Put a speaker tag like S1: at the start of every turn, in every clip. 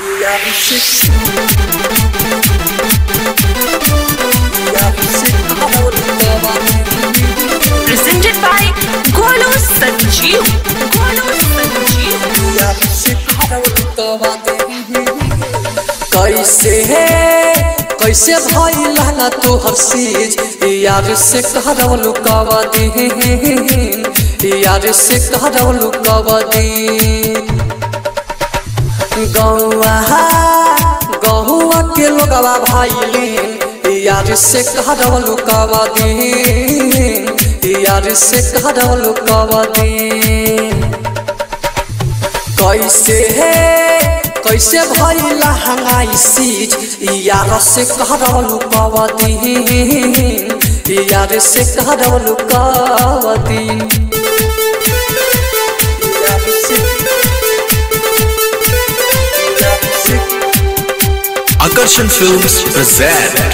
S1: presented by Golu Sanjeev. Golu Sanjeev.
S2: कैसे है कैसे भाई लाना तो हर चीज यार से कहरव लुकावा दे यार से कहरव लुकावा दे गौआ गहुआ के लोगवा भाई यार से कहरव लुकावा दे यार से कहरव लुकावा दे कैसे है कैसे भाई लहंगाई सीज यार से कहरव लुकावा दी यार से कहरव लुकावा दी यार से- यार से-
S3: Akarshan Films present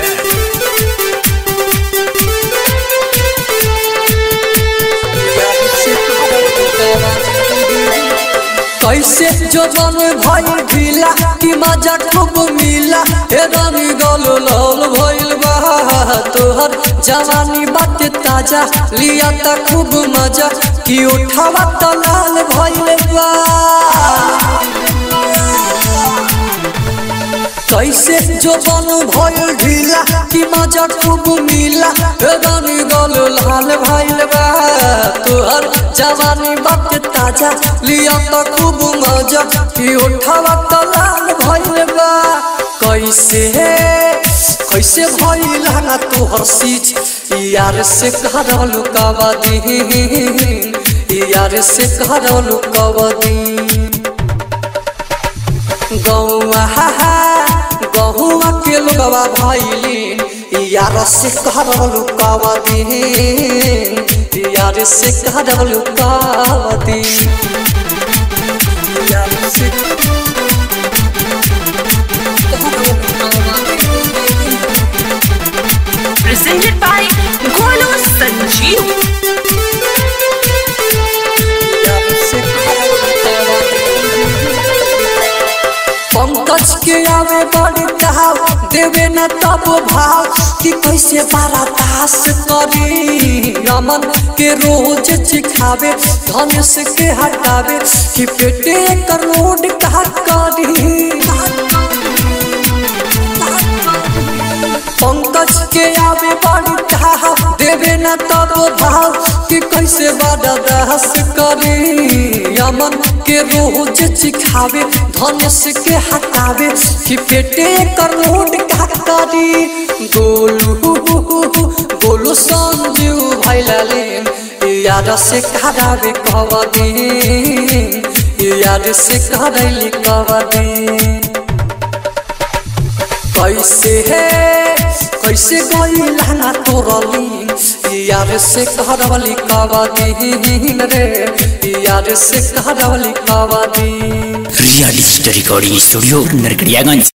S2: कैसे जो मन भाई ढीला कि मजा खूब मिला हे रानी गल लाल भइल बा तोहर जवानी बात ताजा लिया त खूब मजा कि उठावा त लाल भइल बा कैसे जो बन भइल ढीला कि मजा खूब मिला हे रानी गल लाल भइल बा तोहर जवानी बात ताजा लिया त खूब मजा कि उठावा त लाल भइल बा कैसे कैसे भइल ना तोहर सीज यार से कहर लुकावा दी यार से कहर लुकावा दी गौआ गहुआ के लोगवा भैली यार से कहर लुकावा दी यार से कहर लुकावा दी यार से
S1: Presented by Golu Sanjeev.
S2: Pankaj के आवे बड़ी कहाव देवे न तब भाव कि कैसे बारा दास करी रमन के रोज चिखावे धनुष के हटावे कि पेटे कर रोड कहा करी पंकज के आवे बड़ी कहाव देवे न तब भाव कि कैसे बड़ा दास करी यमन के रोज चिखावे धनुष के हटावे कि पेटे कर रोड का करी गोलू गोलू संजीव भैलाले याद से करावे कवा दे याद से करैली कवा दे कैसे है कैसे गई लहना तोरली यार से कहरवली कावा दीन रे यार से कहरवली कावा दी
S4: real story recording studio Narkatiaganj